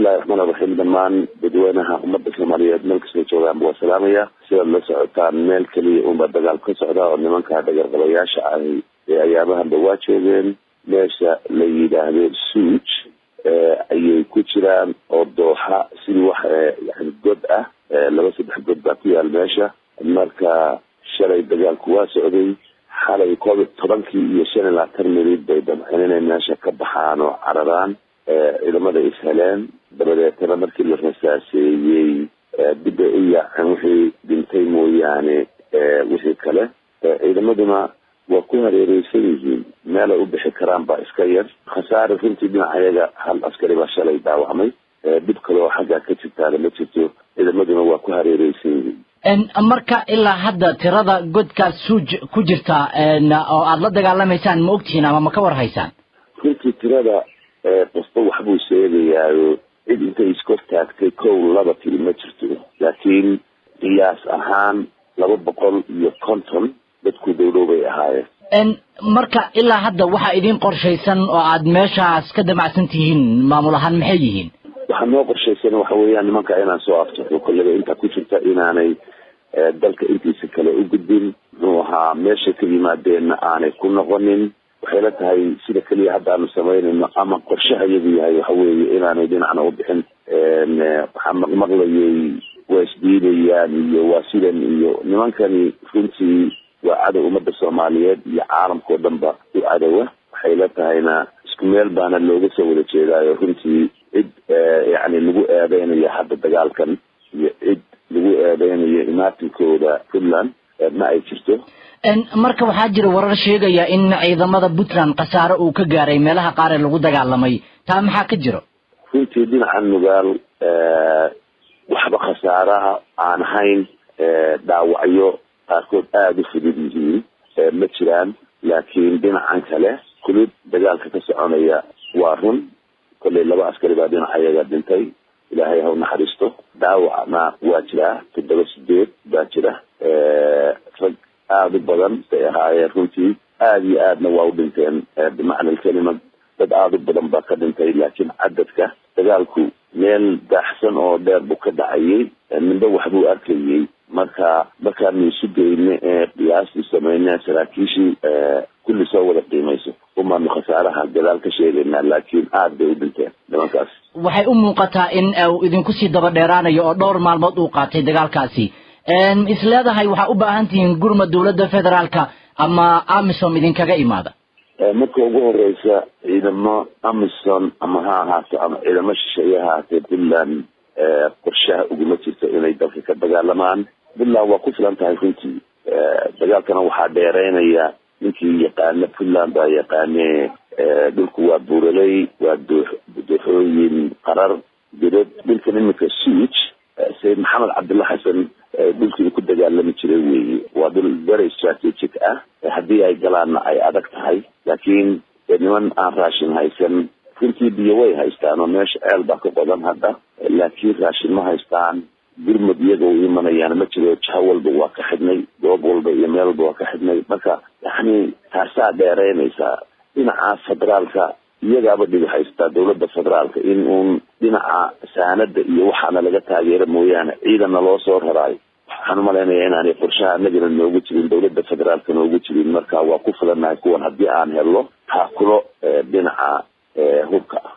bismillahi raxmaan iraxiim dhammaan dadweynaha ummadda soomaaliyeed meel kastoo joogaanba waa salaamaya sidaad la socotaan meel keliya unbaa dagaal ka socda oo nimanka dhagarqabayaasha ahi ee ayaabahanba waa joogeen meesha la yidhaahdo suuj ayay ku jiraan oo dooxa sidii wax yani god ah laba saddex god baa ku yaal meesha marka shalay dagaalku waa socday xalay koob iyo tobankii iyo shan iyo labaatan minid bay damceen inay meesha ka baxaan oo cararaan ciidamada is heleen dabadeetana markii la rasaaseeyey dib bay u yaaceen wixii dhintay mooyaane wixii kale ciidamaduna waa ku hareereysan yihiin meelay u bixi karaan baa iska yar khasaare runtii dhinacayaga hal askari baa shalay dhaawacmay dhib kale oo xaggaa ka jirtaana ma jirto ciidamaduna waa ku hareereysan yihiin marka ilaa hadda tirada godkaas suuj ku jirta oo aada la dagaalamaysaan ma ogtihiin ama ma ka war haysaan runtii tirada qofba waxbuu sheegayaayo cid intay iskor taagtay kow laba tiri ma jirto laakiin qiyaas ahaan laba boqol iyo konton dadku dhowdhow bay ahaayeen marka ilaa hadda waxaa idin qorshaysan oo aad meeshaas ka damacsan tihiin maamul ahaan maxay yihiin waxaa noo qorshaysan waxa weeyaan nimanka inaan soo aftaxo kolleba intaa ku jirta inaanay dalka intiisa kale u gudbin muxuu ahaa meesha ka yimaadeenna aanay ku noqonin waxay la tahay sida keliya haddaanu samaynayno ama qorshaha iyagu yahay waxa weeye inaanay dhinacna u bixin waxaa maqmaqlayay waa isdiidayaan iyo waa sidan iyo nimankani runtii waa cadow ummadda soomaaliyeed iyo caalamkao dhan ba u cadowa waxay la tahayna isku meel baana looga soo wada jeedaayo runtii cid yani lagu eedeynayo hadda dagaalkan iyo cid lagu eedeynayo imaatinkooda puntland ma ay jirto marka waxaa jira warar sheegaya in ciidamada puntland khasaare uu ka gaaray meelaha qaar ee lagu dagaalamay taa maxaa ka jiro runtii dhinaca nugaal waxba khasaaraha aan ahayn dhaawacyo qaarkood aada u fudud yihiin ma jiraan laakiin dhinacan kale kulid dagaalka ka soconaya waa run kollay laba askari baa dhinacayaga dhintay ilaahay ha u naxariisto dhaawacna waa jiraa toddoba sideed baa jira rag aada u badan bay ahaayeen runtii aada iyo aadna waa u dhinteen bimacna alkelima dad aada u badan baa ka dhintay laakiin cadadka dagaalku meel daaxsan oo dheer buu ka dhacayay midba waxbuu arkayay marka markaanu isu geyne ee qiyaastii sameyne saraakiishii kulli soo wada qiimayso umaanu khasaaraha gadaal ka sheegaynaa laakiin aada bay u dhinteen nimankaas waxay u muuqataa in uu idinku sii daba dheeraanayo oo dhowr maalmood uu qaatay dagaalkaasi is leedahay waxaa u baahan tihiin gurma dowladda federaalka ama amisom idinkaga imaada marka ugu horeysa ciidamo amison ama ha ahaato ama ciidamo shisheeye ahaatee puntland qorshaha uguma jirto inay dalka ka dagaalamaan puntland waa ku filan tahay runtii dagaalkana waxaa dheereynaya ninkii yaqaana puntland baa yaqaane dhulku waa buuraley waa dooxooyin qarar godod dhulkan iminka suuj sayid maxamed cabdulla xasan dhulkii ku dagaalami jiray weeye waa dhul very strategic ah haddii ay galaanna ay adag tahay laakiin niman aan raashin haysan runtii biyo way haystaan oo meesha ceel baa ka qodan hadda laakiin raashin ma haystaan gurmud iyaga u imanayaan ma jiro jaho walba waa ka xidhnay goob walba iyo meel walba waa ka xidhnay marka yani taasaa dheereynaysaa dhinaca federaalka iyagaaba dhibi haystaa dawladda federaalka in uun dhinaca saanada iyo waxaana laga taageero mooyaane ciidanna loo soo raraayo waxaan umalaynaya inaanay qorshaha anagana noogu jirin dawladda federaalka noogu jirin marka waa ku filannahay kuwan haddii aan helno taakulo dhinaca hubka ah